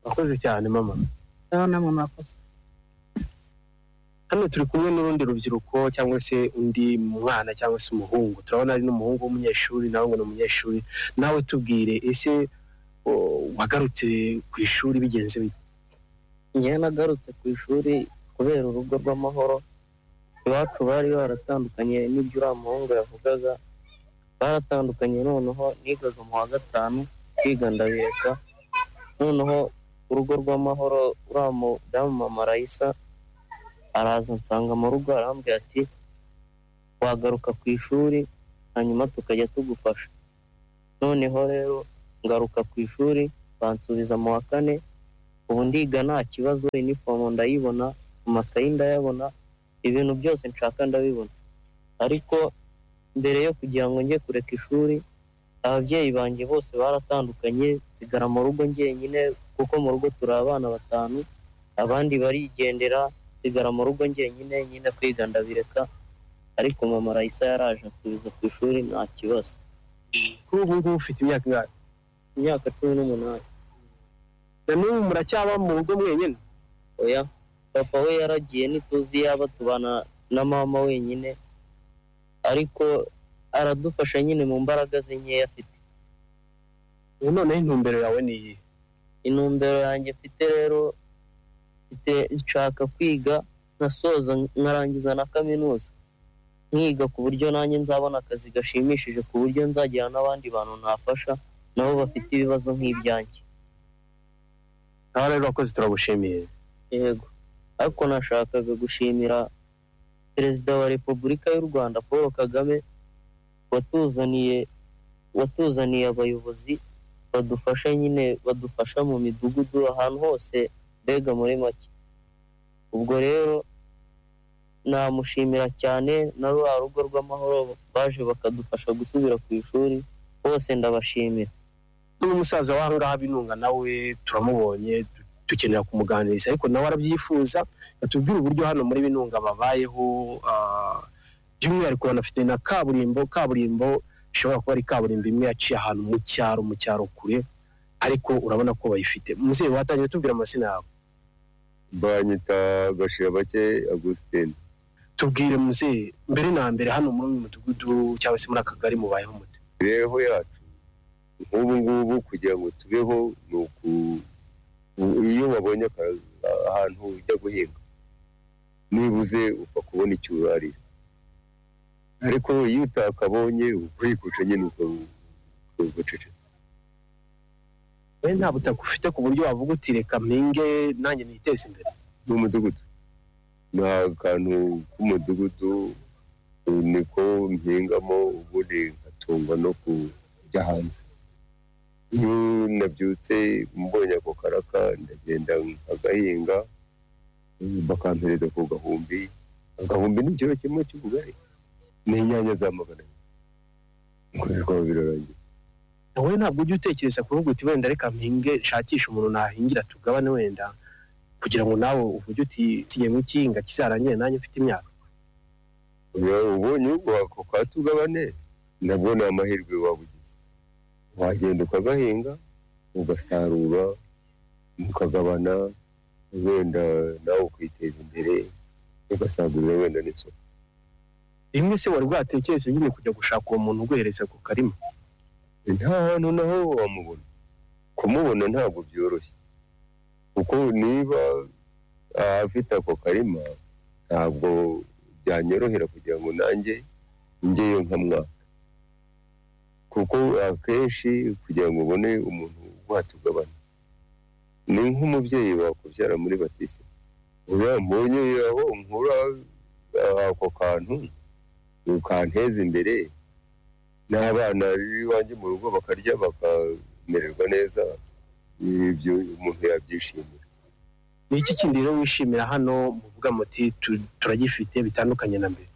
murakoze cyane mama naho namwe murakoze hano turi kumwe n'urundi rubyiruko cyangwa se undi mwana cyangwa se umuhungu turabona ari n'umuhungu w'umunyeshuri nawe ngo ni umunyeshuri nawe tubwire ese o- wagarutse ku ishuri bigenze bite njyewe nagarutse ku ishuri kubera urugo rw'amahoro iwacu bari baratandukanye n'ibyo uriya muhungu yavugaga baratandukanye noneho nigaga mu wa gatanu kwiga ndabireka noneho urugo rw'amahoro uriya mudamu mama rayisa araza nsanga mu rugo arambwira ati wagaruka ku ishuri hanyuma tukajya tugufasha noneho rero ngaruka ku ishuri bansubiza mu wa kane ubu ndiga nta kibazo inifomo ndayibona amakayi ndayabona ibintu byose nshaka ndabibona ariko mbere yo kugira ngo njye kureka ishuri ababyeyi banjye bose baratandukanye nsigara mu rugo njyenyine kuko mu rugo turi abana batanu abandi barigendera nsigara mu rugo njyenyine nyine kwiga ndabireka ariko mama rayisa yaraje ansubiza ku ishuri nta kibazo kuri ubu ngubu ufite imyaka ingahe imyaka cumi n'umunani na n'ubu muracyaba mu rugo mwenyine oya papa we yaragiye ntituzi yaba tubana na mama wenyine ariko aradufasha nyine mu mbaraga ze nkeya afite ubu noneho intumbero yawe ni iyihe intumbero yanjye mfite rero mfite nshaka kwiga nkasoza nkarangiza na kaminuza nkiga ku buryo nanjye nzabona akazi gashimishije ku buryo nzagira n'abandi bantu nafasha nabo bafite ibibazo nk'ibyanjye aha rero urakoze turagushimiye yego ariko nashakaga gushimira perezida wa repubulika y'u rwanda paul kagame watuzaniye watuzaniye abayobozi badufasha nyine badufasha mu midugudu ahantu hose mbega muri make ubwo rero namushimira cyane na rwa rugo rw'amahoro baje bakadufasha gusubira ku ishuri bose ndabashimira n'umusaza w'ahangaha binunga nawe turamubonye du- dukenera kumuganiriza ariko nawe arabyifuza atubwire uburyo hano muri binunga babayeho ah, by'umwihariko banafite na kaburimbo kaburimbo ishobora kuba ari kaburimbo imwe yaciye ahantu mu cyaro mu cyaro kure ariko urabona ko bayifite umubyeyi watangiye tubwira amazina yawe banyita gashirabake agusitini tubwire muzeye mbere na mbere hano muri uyu mudugudu cyangwa se muri aka kagari mubayeho mute imibereho yacu nk'ubu ngubu kugira ngo tubeho ni uku iyo wabonye akazi ahantu ujya guhinga nibuze upfa kubona icyo urarira ariko iyo utakabonye ukikuca nyine ukaguceceka wowe nta butaka ufite ku buryo wavuga uti reka mpinge nanjye niteze imbere ni umudugudu ni akantu k'umudugudu ubu niko mpingamo ubundi ngatungwa no kujya hanze iyo nabyutse mbonye ako karaka ndagenda nkagahinga bakampereza ku gahumbi agahumbi ni ikiro kimwe cy'ubugari ni inyanya za magana abiri bikorerwa birarangira wowe ntabwo ujya utekereza kuvuga uti wenda reka mpinge nshakishe umuntu nahingira tugabane wenda kugira ngo nawe uvuge uti siye mu kinga kizarangire nanjye mfite imyaka Ubu ubonye ubwo ako katugabane nabwo ni amahirwe waba ugize wagenda ukagahinga ugasarura ukagabana wenda nawe ukiteza imbere ugasagurira wenda n'isoko rimwe se wari bwatekereze nyine kujya gushaka uwo muntu uguhereza ku karima nta hantu naho wamubona kumubona ntabwo byoroshye kuko niba afite ako karima ntabwo byanyorohera kugira ngo nanjye njyeyo nkamwaka kuko akenshi kugira ngo ubone umuntu watugabana ni nk'umubyeyi wakubyara muri batise uriya mbonye aho nkura ah, ako kantu ukanteza imbere n'abana b'iwanjye mu rugo bakarya bakamererwa neza ibyo umuntu yabyishimira ni iki kindi rero wishimira hano muvuga muti tu- turagifite bitandukanye na mbere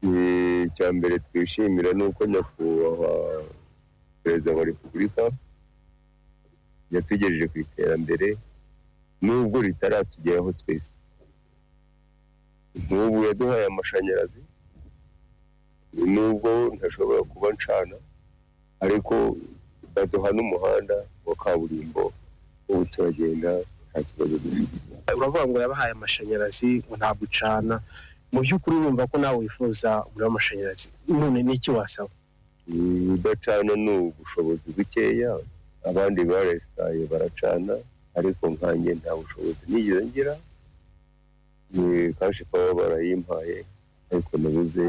Eh, icya mbere twishimira ni uko nyakubahwa perezida wa repubulika yatugejeje ku iterambere nubwo ritaratugeraho twese nk'ubu yaduhaye amashanyarazi nubwo ntashobora kuba ncana ariko baduha n'umuhanda wa kaburimbo ubu turagenda nta kibazo dufite uravuga ngo yabahaye amashanyarazi ngo ntabwo ucana mu by'ukuri wumva ko nawe wifuza umuriro w'amashanyarazi none ni iki wasaba udacana ni ubushobozi bukeya abandi barasitaye baracana ariko nkanjye nta bushobozi nigeze ngira Ni kashi pawa barayimpaye ariko nabuze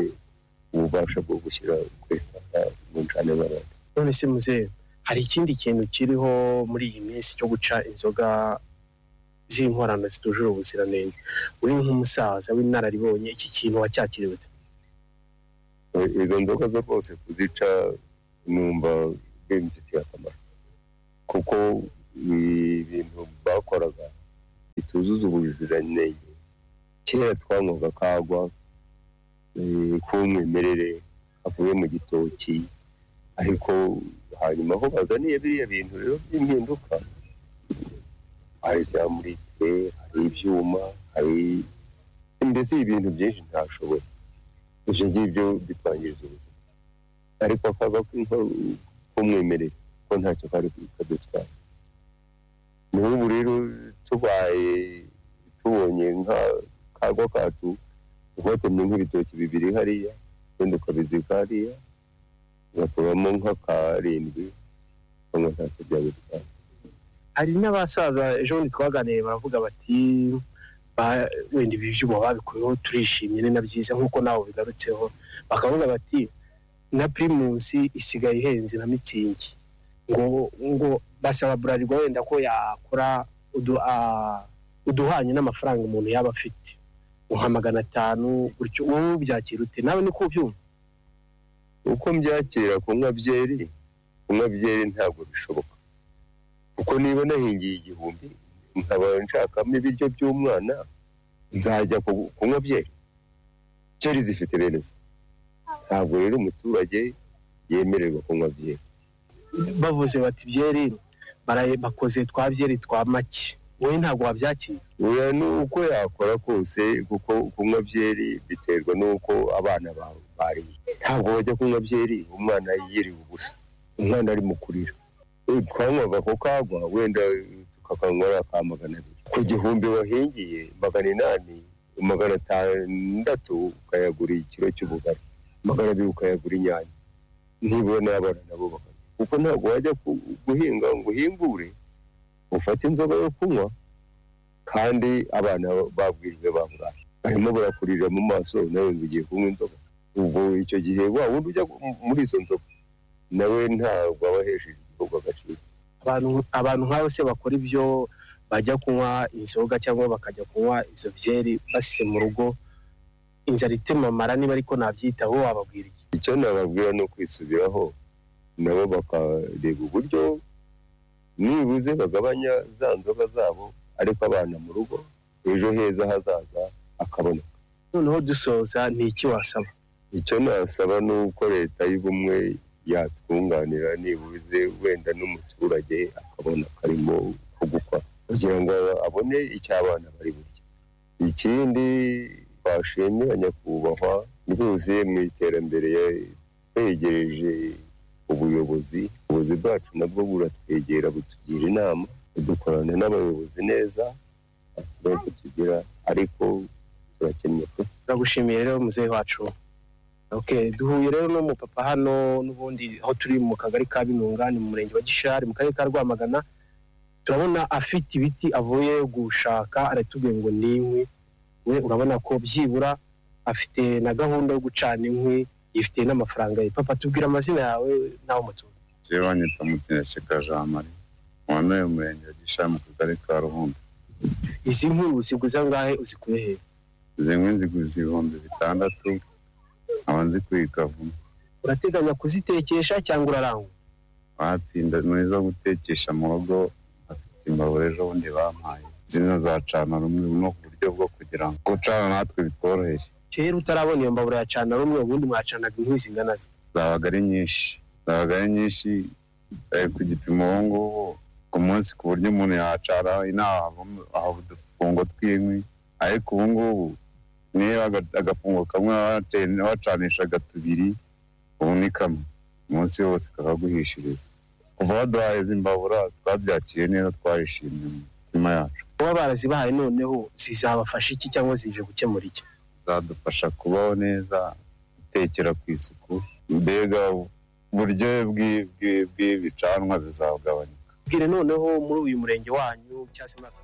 ububasha bwo gushyira kwesitaka mu ncane barara none se muzehe hari ikindi kintu kiriho muri iyi minsi cyo guca inzoga z'inkorano zitujuje ubuziranenge uri nk'umusaza w'inararibonye iki kintu wacyakiriwe ute? izo nzoga zo rwose kuzica numva bimfitiye akamaro kuko ibintu bakoraga bituzuza ubuziranenge kera twanywaga kagwa eh, k'umwimerere avuye mu gitoki ariko hanyuma aho bazaniye biriya bintu rero by'impinduka hari ibyamurite hari ibyuma hari mbese ibintu byinshi ntashoboye ibyo ngibyo bitwangiriza ubuzima ariko akaga k'umwimerere ko ntacyo kari kadutwara n'ubu rero tubaye tubonye nka kagwa kacu ukatemye nk'ibitoki bibiri hariya wenda ukabizika hariya ugakuramo nka karindwi cyangwa ntacyo byagutwara hari n'abasaza ejo bundi twaganiriye baravuga bati ba- wenda ibi byuma babikuyeho turishimye ni na byiza nk'uko nawe bigarutseho bakavuga bati na pirimusi isigaye ihenze na mitsingi ngo ngo basaba burarirwa wenda ko yakora udu- ah, uduhanye n'amafaranga umuntu yaba afite nka magana atanu gutyo wowe byakira ute nawe niko ubyumva uko mbyakira kunywa byeri kunywa byeri ntabwo bishoboka kuko niba nahingiye igihumbi nkaba nshakamo ibiryo by'umwana nzajya ku- kunywa byeri byeri zifite bene zo ntabwo rero umuturage yemererwa kunywa byeri bavuze bati byeri baraye- bakoze twa byeri twa make wowe ntabwo wabyakira oya ni uko yakora kose kuko kunywa byeri biterwa n'uko abana bawe bariye ntabwo bajya kunywa byeri umwana yiriwe ubusa umwana arimo kurira Eh, twanywaga ko kagwa wenda tukakanywa ari aka magana abiri ku gihumbi wahingiye magana inani magana atandatu ukayagura ikiro cy'ubugari magana abiri ukayagura inyanya nibura n'abana nabo bakarya kuko ntabwo wajya ku- guhinga ngo uhimbure ufate inzoga yo kunywa kandi abana babwirijwe bangana barimo barakurira mu maso nawe ngo ugiye kunywa inzoga ubwo icyo gihe wa wundi ujya muri izo nzoga nawe ntabwo aba ahesheje igihugu agaciro abantu abantu nk'abo se bakora ibyo bajya kunywa inzoga cyangwa bakajya kunywa izo byeri basize mu rugo inzara itemamara niba ariko nabyitaho wababwira iki icyo nababwira ni ukwisubiraho nabo bakareba uburyo nibuze bagabanya za nzoga zabo ariko abana mu rugo ejo heza hazaza akabona noneho dusoza ni iki wasaba icyo nasaba ni uko leta y'ubumwe yatwunganira nibuze wenda n'umuturage akabona karimo ko gukora kugira ngo abone icyo abana bari burya ikindi twashimira nyakubahwa rwose mu iterambere twegereje ubuyobozi ubuyobozi bwacu nabwo buratwegera butugira inama dukorana n'abayobozi neza nta kibazo tugira ariko turakennye pe turagushimiye rero muzehe wacu okay duhuye rero n'umupapa hano n'ubundi aho turi mu kagari ka binunga ni mu murenge wa gishari mu karere ka rwamagana turabona afite ibiti avuye gushaka aratubwiye ngo ni inkwi we urabona ko byibura afite na gahunda yo gucana inkwi yifitiye n'amafaranga ye papa tubwira amazina yawe n'aho mutuye jewe banyita mutsina sheka jean marie uwa n'uyu murenge wa gishari mu kagari ka ruhumbi izi nkwi uziguza ngahe uzikuye hehe izi nkwi nziguze ibihumbi bitandatu nkaba nzi kwigavuma urateganya kuzitekesha cyangwa urarangwa batinda muri zo gutekesha mu rugo bafite imbabura ejo bundi bampaye zino zacana rumwe no ku buryo bwo kugira ngo gucana natwe bitworoheye kera utarabona iyo mbabura yacana rumwe ubundi mwacanaga inkwi zingana ze zabaga ari nyinshi zabaga ari nyinshi eh, ku gipimo ubu ngubu ku munsi ku buryo umuntu yacara inaha havamo- hava udufungo tw'inkwi ariko ubu ngubu niba aga- agafungo kamwe wate- wacanishaga tubiri ubu ni kamwe umunsi wose kakaguhishiriza kuva baduhaye izi mbabura twabyakiriye neza twarishimye mu mitima yacu kuba barazibahaye noneho zizabafasha iki cyangwa zije gukemura iki zadufasha kubaho neza gutekera ku isuku mbega uburyohe bw'ibicanwa bizagabanyuka bwire noneho muri uyu murenge wanyu cyangwa se muri aka